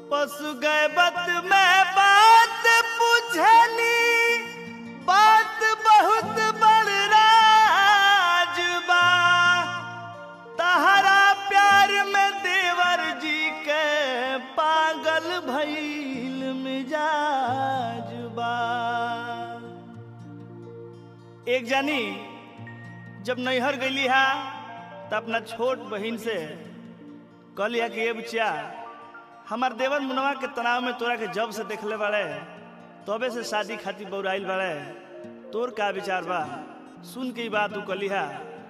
पशु गैबत में बात पूछनी बात बहुत बड़ राज बा तहरा प्यार में देवर जी के पागल भइल मिजाज बा एक जानी जब नैहर गईली हा त अपना छोट बहिन से कहलिया कि ये बच्चा हमार देवर मुनवा के तनाव में तोरा के जब से देखले बाड़े तबे से शादी खातिर बौराइल बाड़े तोर का विचार बा सुन के ई बात तू कलिहा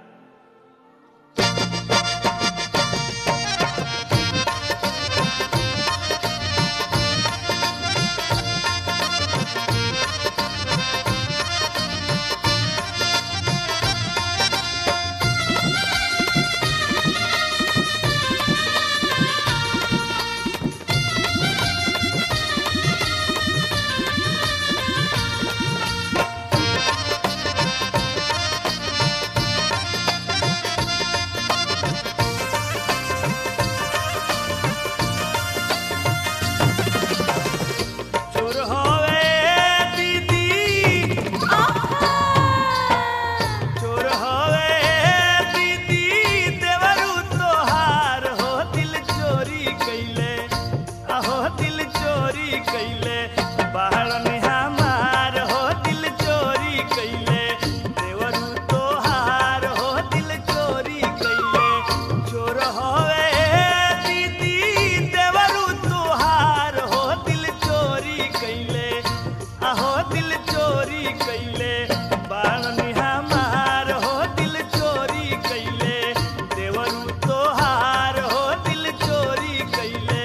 चोर होवे दीदी चोर होवे दीदी देवरू तोहार हो दिल चोरी कैले आहो दिल चोरी कैले बाहर में हमार हो दिल चोरी कैले देवरू तोहार हो दिल चोरी कैले चोर होवे दीदी देवरू तोहार हो दिल चोरी कैले आहो दिल चोरी कैले बाणनी हमार हो दिल चोरी कैले देवरू तोहार हो दिल चोरी कैले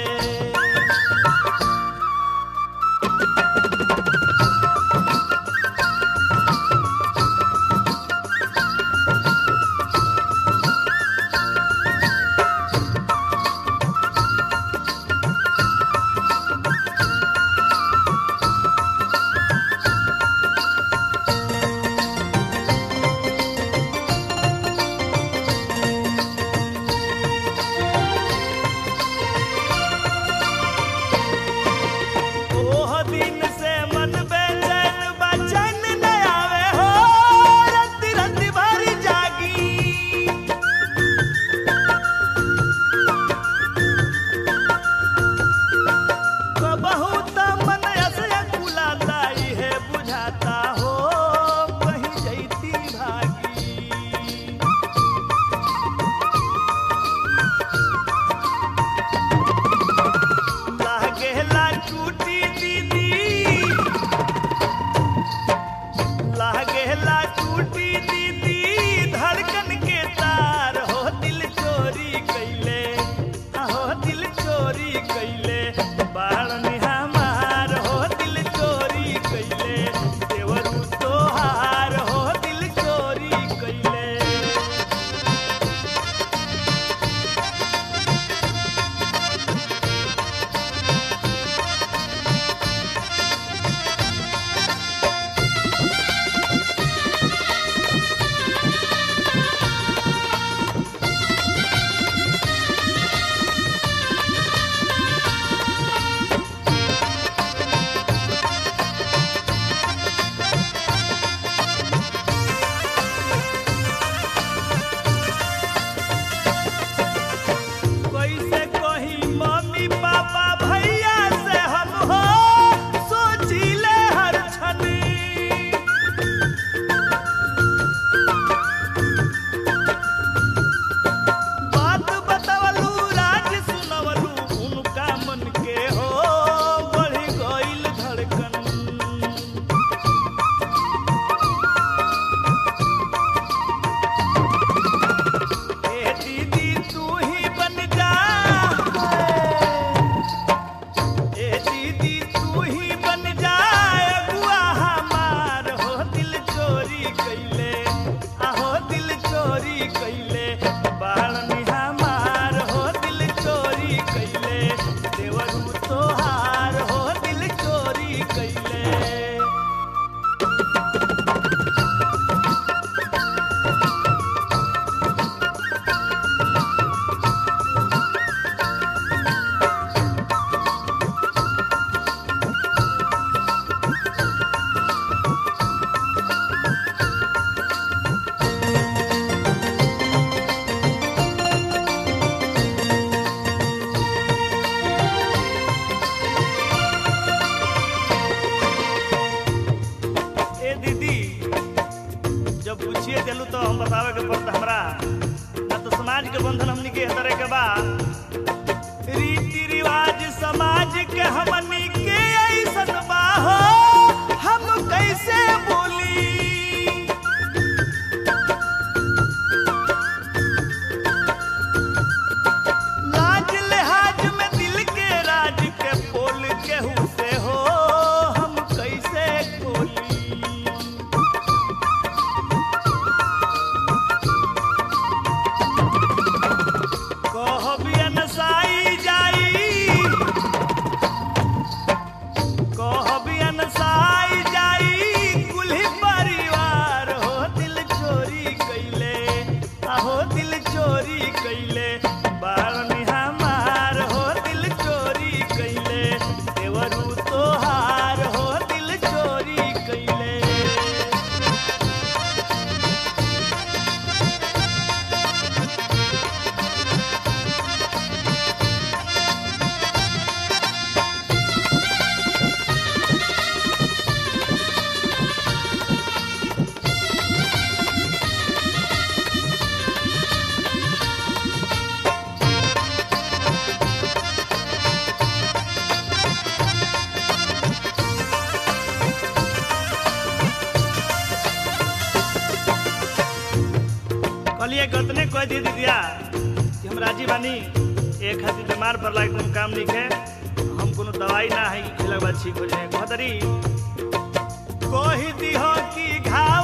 के तरह के बा रीति रिवाज समाज के हमनी के ऐसन बा हो हम कैसे बोली लाज लिहाज में दिल के राज के बोल केहू से हो हम कैसे बोली कहबियन साई जाई कहबियन साई जाई कुल्ही परिवार हो दिल चोरी कैले आहो दिल चोरी कैले बारनी हमार हो दिल चोरी कैले देवरू तोहार हो दिल चोरी कैले कहलिए गतने कह दी दीदिया कि हम राजी बानी एक खातिर बीमार पड़ला एकदम काम नहीं है हम कोनो दवाई ना है कि खिला के बाद ठीक हो जाए कहतरी कही दी हो कि घाव